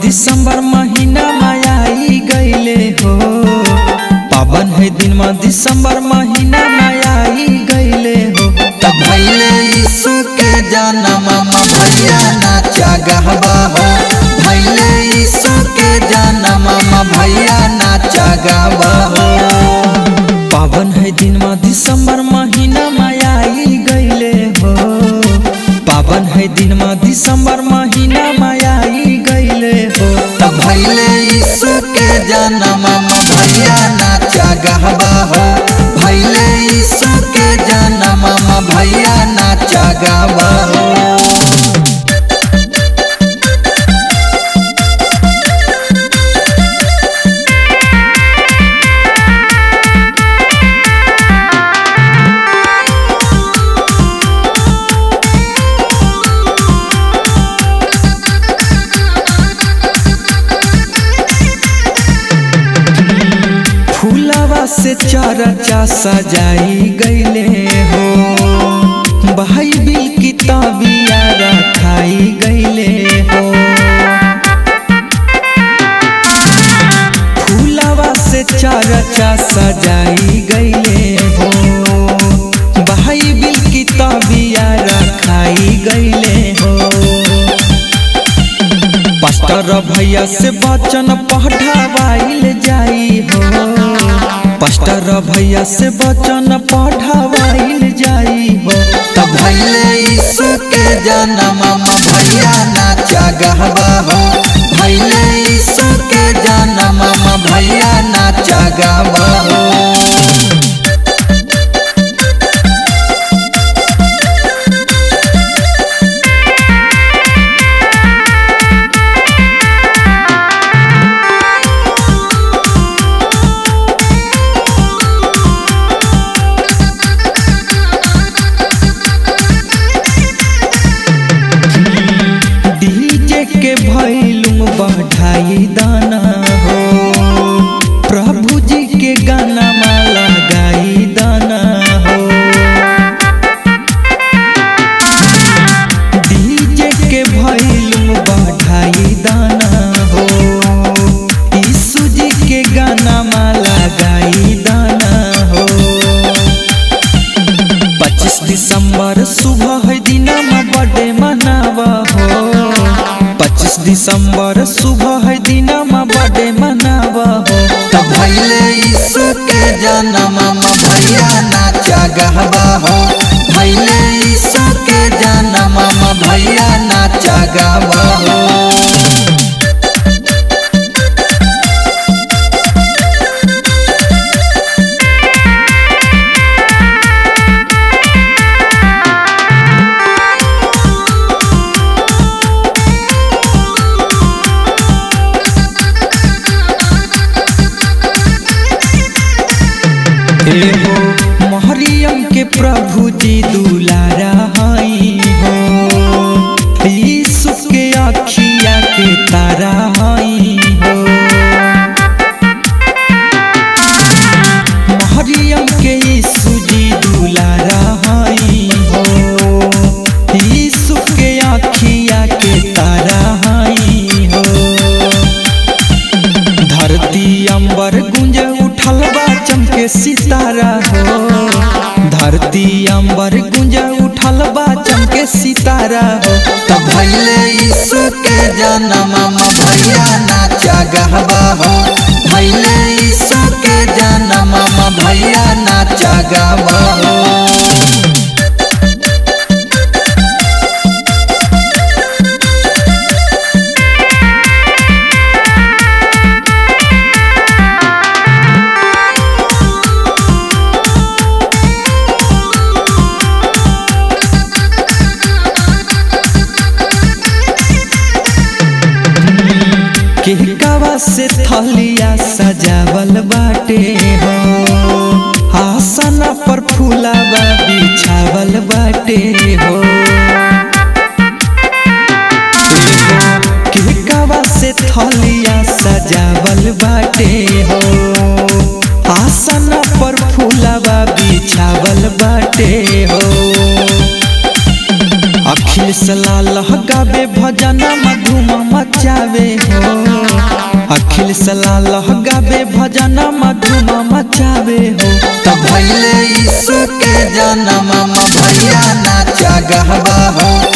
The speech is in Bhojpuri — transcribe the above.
दिसंबर महीना मायाई गईले हो पावन है दिन में दिसंबर महीना मायाई गईले हो तब भैले यीशु के जन्म में भैया नाचा गहबा हो भैले यीशु के जन्म में भैया नाचा गहबा हो पावन है दिन में दिसंबर महीना मायाई गईले हो पावन है दिन में दिसंबर महीना मायाई गईले हो तब भैले यीशु के जन्म में भैया नाचा गहबा हो भैले यीशु के जन्म में भैया नाचा गहबा हो फूलवा से चरचा सजाई गईले हो भाई बिल किताबिया रखाई गईले हो फूलवा से चरचा सजाई गईले हो भाई बिल किताबिया रखाई गईले हो पास्टर भैया से वचन पढ़ावाइल जाई हो पास्टर भैया से वचन पढ़ावाइल जाई हो तब भैले यीशु के जन्म में भैया नाचा गहबा हो भैले यीशु के जन्म में भैया नाचा गहबा हो डीजे के भैलुम बढ़ाई दाना हो प्रभु जी के गाना माला गाई दाना हो डीजे के भैलुम बढ़ाई दाना हो यीशु जी के गाना माला गाई दाना हो पच्चीस दिसंबर सुबह है दिना में बर्थडे मनावा हो पच्चीस दिसंबर सुबह है दिना में बर्थडे मनावा हो तब भैले यीशु के जन्म में भैया नाचा गहबा हो भैले यीशु के जन्म में भैया नाचा गहबा हो एहो मरियम के प्रभु जी दुलारा हई हो यीशु के अखिया के तारा हई हो मरियम के यीशु जी दुलारा हई हो यीशु के अखिया के तारा हई हो धरती अंबर गुंज उठल बा चमके सितारा हो धरती अंबर गुंज उठल बा चमके सितारा हो तब भैले यीशु के जन्म में भैया नाचा गहबा हो भैले यीशु के जन्म में भैया नाचा गहबा हो केहकावा से थलिया सजावल बाटे हो आसन पर फूलावा बिछावल बाटे हो केहकावा से थलिया सजावल बाटे हो आसन पर फूलावा बिछावल बाटे हो अखिल सलाल गावे भजन मधुम मच नचावे हो अखिल सलाह गावे भजन मधुम मचावे हो त भैले यीशु के जन्म भैया नाचा गहबा हो